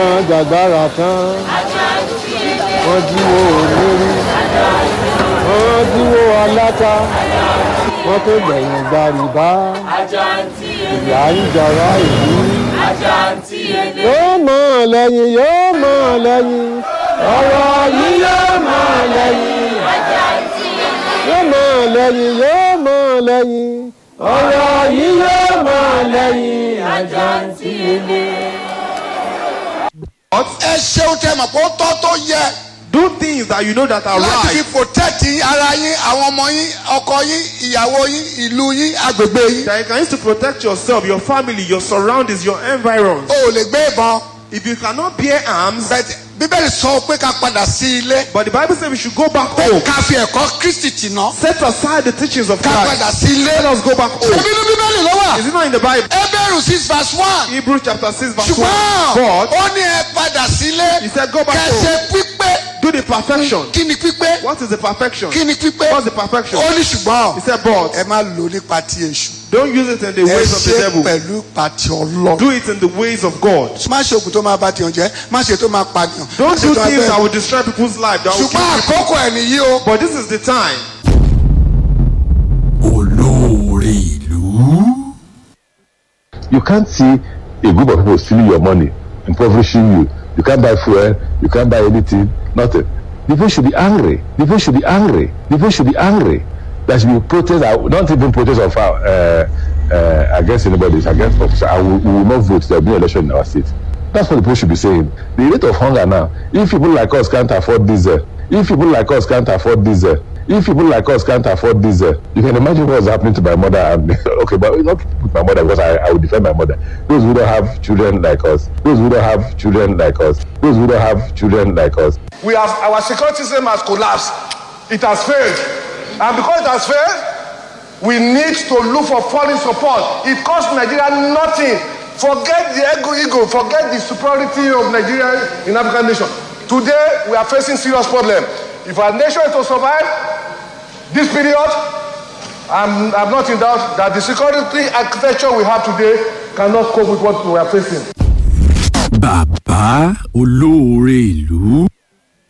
jàgbára tán wọ́n jíwó olórí wọ́n jíwó aláta wọ́n tó gbẹ̀yìn gbàrìbá ìyá ń jọra ìlú yóò mọ̀ lẹ́yìn yóò mọ̀ lẹ́yìn ọ̀rọ̀ yìí yóò mọ̀ lẹ́yìn yóò mọ̀ lẹ́yìn yóò mọ̀ lẹ́yìn ọ̀rọ̀ yìí yóò mọ̀ lẹ́yìn àjàǹtí ilé. ẹ ṣeun tẹ mọ̀ pé ó tọ́ tó yẹ Do things that you know that are láti fi right. protect ara yín àwọn ọmọ yín ọkọ yín ìyàwó yín ìlú yín agbègbè yín. That you can use to protect yourself, your family, your surroundings, your environs. o ò lè gbé ìbọn If you cannot bear arms, bẹ́ẹ̀ bíbélì sọ pé ká padà sí ilé but the Bible says we should go back pé home. ká fi ẹ̀kọ́ kristi tì ná Set aside the teachings of ká padà Christ. sí ilé. Let us go back home. nínú bíbélì ló wà Is it not in the Bible? Hébérù six verse one Hebrews chapter 6 verse 1. ṣùgbọ́n But ó ní ẹ padà sílé he said, Go back kẹsẹ̀ home. pípé Do the perfection. kí ni pípé What is the perfection? kí ni pípé What's the perfection? ó ní ṣùgbọ́n He said, But ẹ má lò nípa ti èṣù don't use it in the ẹ ways of the ṣe devil. pẹ̀lú pàtì ọlọ́run. Do it in the ways of God. má ṣe òkú tó máa bá tiyan jẹ́ má ṣe tó máa pààyàn. má Don't ṣe do tó máa things that bẹ́ẹ̀. will destroy people's life. That will kill ṣùgbọ́n people. àkókò ẹ̀ nìyí o. But this is the time. olóore ìlú. You can't see a group of people stealing your money, impoverishing you. You can't buy fuel, you can't buy anything, nothing. The people should be angry. The people should be angry. The people should be angry. There should be protest, uh, not even protest of uh, uh, against anybody, it's against officer. And we, we will not vote. There will be election in our state. That's what the people should be saying. The rate of hunger now, if people like us can't afford diesel, if people like us can't afford diesel, if people like us can't afford diesel, you can imagine what's happening to my mother and me. okay, but not with my mother because I, I will defend my mother. Those who don't have children like us, those who don't have children like us, those who don't have children like us, we have our security system has collapsed it has failed and because it has failed we need to look for foreign support it cost nigeria nothing forget the ego ego forget the superiority of nigeria in african nation today we are facing serious problem if our nation is to survive this period i'm i'm not in doubt that the security architecture we have today cannot cope with what we are facing. bàbá olóore ìlú.